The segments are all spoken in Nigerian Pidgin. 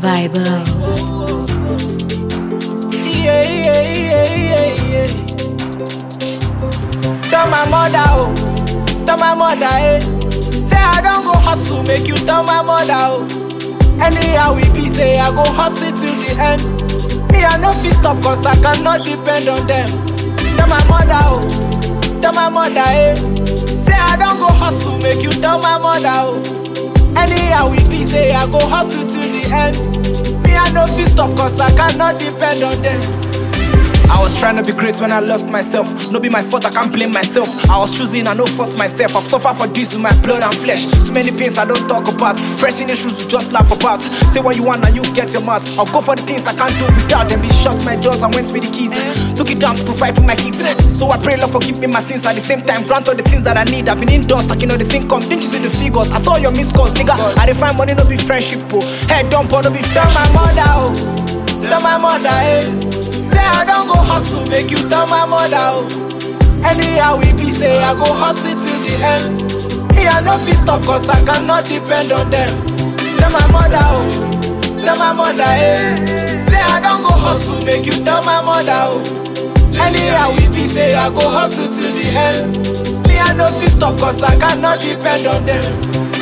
Vibe. Yeah, yeah, yeah, yeah, yeah. Tell my mother, oh, tell my mother, eh. Say I don't go hustle, make you tell my mother, oh. Anyhow we be, say I go hustle till the end. Me I no fit stop, cause I cannot depend on them. Tell my mother, oh, tell my mother, eh. Say I don't go hustle, make you tell my mother, oh. Anyhow we be, say I go hustle till the end. Me I no fit stop, cause I cannot depend on them. I was trying to be great when I lost myself. No be my fault, I can't blame myself. I was choosing, I no force myself. I've suffered for this with my blood and flesh. Too many pains I don't talk about. Pressing issues we just laugh about. Say what you want and you get your mouth. I'll go for the things I can't do without them. Be shut my doors and went with the keys. Took it down to provide for my kids. So I pray Lord forgive me my sins at the same time. Grant all the things that I need. I've been indoors, stacking all the income. Didn't you see the figures? I saw your missed calls, nigga. I define money, no be friendship, bro. Head dump, no be friend. my mother, oh. Tell my mother, eh. Say I don't go hustle, make you tell my mother, oh. Anyhow we be, say I go hustle till the end. Me I no fit stop, cause I cannot depend on them. Tell my mother, oh. Tell my mother, eh. Say I don't go hustle, make you tell my mother, oh. Anyhow we be, say I go hustle till the end. Me I no fit stop, cause I cannot depend on them.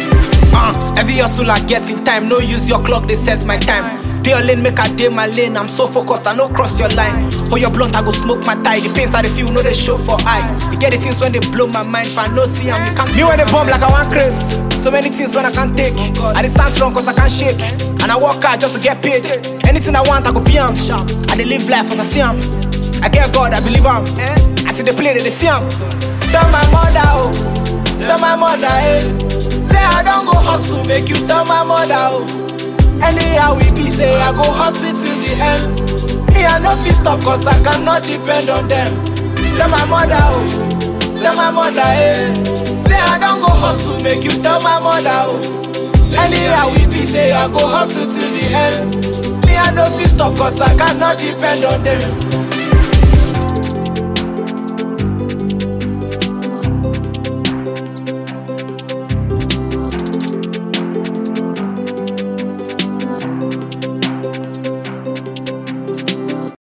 Uh, every hustle I get in time, no use your clock, they set my time. Day your lane, make a day my lane. I'm so focused, I no cross your line. For your blunt, I go smoke my tie. The pains I dey feel, no they show for eyes. You get the things when they blow my mind. If I no see them, you can't. Me when they bomb like I want craze. So many things when I can't take. I dey stand strong cause I can't shake. And I work hard just to get paid. Anything I want, I go be am. I dey live life as I see am. I get God, I believe am. I see the play, they dey see am. Tell my mother, oh. Tell my mother, eh. Say I don't go hustle, make you tell my mother, oh. Anyhow we be, say I go hustle till the end. Me I no fit stop, cause I cannot depend on them. Tell my mother, oh. Tell my mother, eh. Say I don't go hustle, make you tell my mother, oh. Anyhow we be, say I go hustle till the end. Me I no fit stop, cause I cannot depend on them.